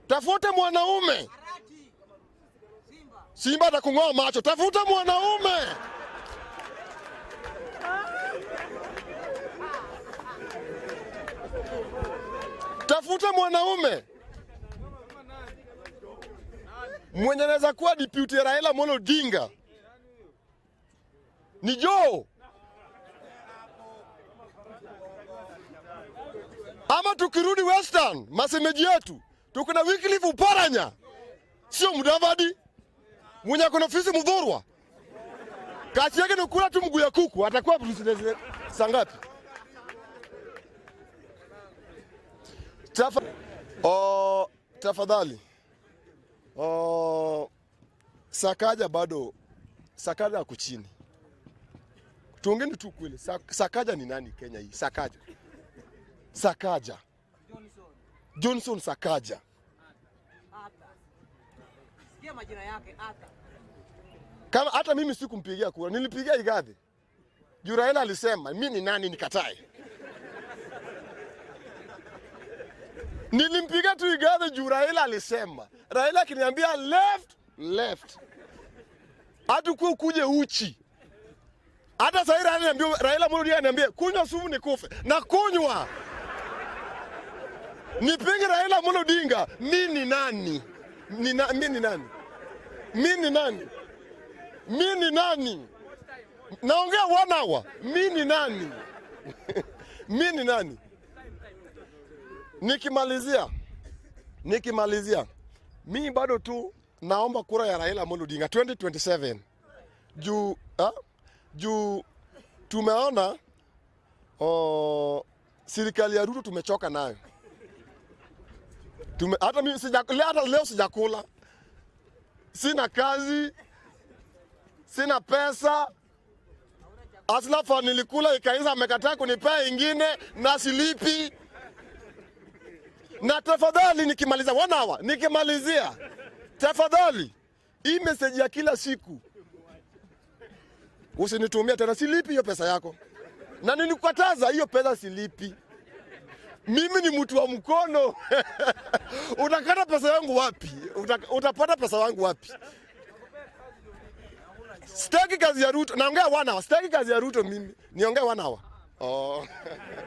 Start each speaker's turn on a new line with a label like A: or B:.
A: Tafuta mwanaume. Simba atakung'oa macho. Tafuta mwanaume. Tafuta mwanaume mwenye anaweza kuwa deputy Raila Amolo Odinga. Ni Joe ama tukirudi Western, masemeji yetu tuko na Wycliffe Oparanya, sio Mudavadi mwenye akona ofisi Mudhurwa. Kazi yake ni kula tu mguu ya kuku, atakuwa president saa ngapi? Tafa, oh, tafadhali oh, Sakaja bado Sakaja ako chini. Tuongeni tu kweli, Sak- Sakaja ni nani Kenya hii? Sakaja, Sakaja, Johnson Sakaja.
B: Ata. Sikia majina yake Ata.
A: Kama hata mimi sikumpigia kura, nilipigia Igathe. Juu Raila alisema mi ni nani nikatae. Nilimpiga tu Igathe juu Raila alisema. Raila akiniambia left left, hatukuwa ukuje uchi. Hata sasa Raila ananiambia Raila Amolo Odinga ananiambia kunywa sumu nikufe, na kunywa nipinge Raila Amolo Odinga. Mi ni nani? Ni na, mi ni nani? Mi ni nani? mi ni nani? Naongea one hour. Mi ni nani? mi ni nani? Nikimalizia, nikimalizia, mi bado tu naomba kura ya Raila Amolo Odinga 2027 juu ha? juu tumeona oh, serikali ya Ruto tumechoka nayo tume, hata mimi sija, hata leo sijakula, sina kazi sina pesa. Aslafa nilikula ikaisha, amekataa kunipea ingine na silipi. Na tafadhali, nikimaliza one hour, nikimalizia, tafadhali hii message ya kila siku usinitumia tena, silipi hiyo pesa yako, na nilikukataza hiyo pesa silipi. Mimi ni mtu wa mkono utakata pesa yangu wapi? Uta, utapata pesa yangu wapi? Sitaki kazi ya Ruto. Naongea one hour. Sitaki kazi ya Ruto mimi. Niongee one hour. Oh.